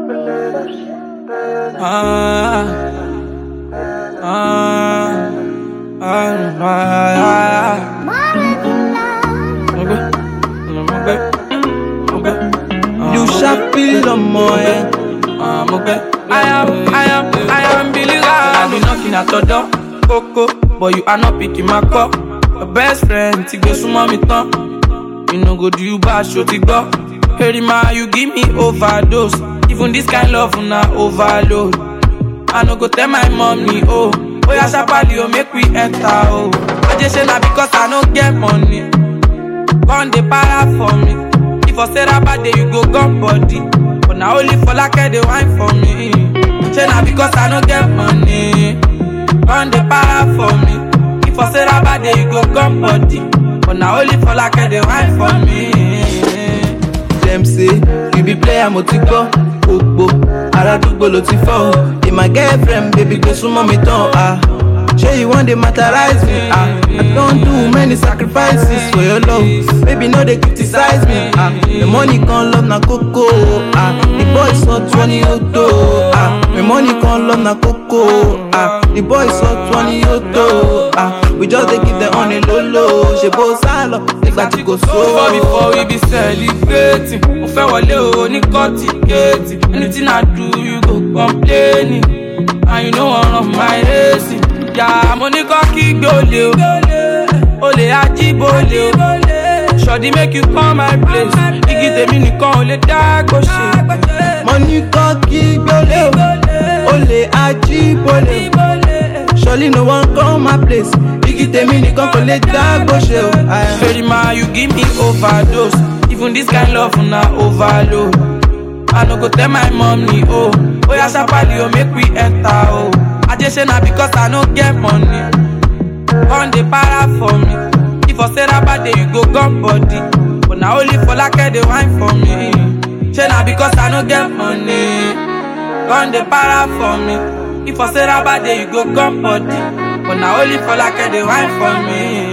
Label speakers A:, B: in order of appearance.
A: Ah, ah, ah, ah, ah. Mo gbé, mo gbé, mo gbé.
B: You sharply ọmọ ẹ.
A: Ah, mo gbé. I am, I am, I am Billy I be knocking at your door, Coco, but you are not picking my call. Your best friend ti gbé súnmọ́ mi tán. You no go do you bad, ṣo ti gbọ́. Herima, you give me overdose. Even this kind love na overload. I no go tell my mommy, oh. Oya sharply, oh, make we enter, oh. I just say na because I no get money. Gun dey para for me. If I say that bad day, you go gun body. But now only for like they wine for me. Say na because I no get money. Gun dey para for me. If I say that bad day, you go gun body. But now only for like they wine for me.
B: Dem say you be player mo ti gbọ́. Gbogbo aládùúgbò ló ti fọ́. o. Be my girlfriend baby gbé súnmọ́ mi tán. ah. Ṣé you wan dey materialize me? ah? I don do many sacrifices for your love. Baby no dey criticize me. ah. The money kan love na koko. ah. The boy sọ twenty ó tó. ah. The money kan love na koko. ah. The boy sọ twenty ó tó. ah. We just dey give them on a low low. Ṣé bó sá lọ nígbà tí kò
A: Before
B: sówó?
A: before we be celebrating Mo fẹ́ wọlé o ní kọ́ọ̀tì géètì Anything I do you go complaining And you no wan run my race Yà mo ní kọ́ kí gbólé o Olè ajíbólé o Ṣọ̀dí make you come my place Igi tèmi nìkan ò lè dá gbòṣe
B: mo ní kọ́ kí gbólé o ó lè ajíbólé o surely no one come my place igi tèmi nìkan kò lè dá gbóṣe o. Aya.
A: Herima you give me overdose Even this kind love na overload I no go tell my mommy, oh Oya sharply, oh, make we enter, oh I just say na because I no get money Gun dey para for me If I say that bad day, you go gun body But na only for like they wine for me Say na because I no get money Gun dey para for me If I say that bad day, you go gun body But na only for like they wine for me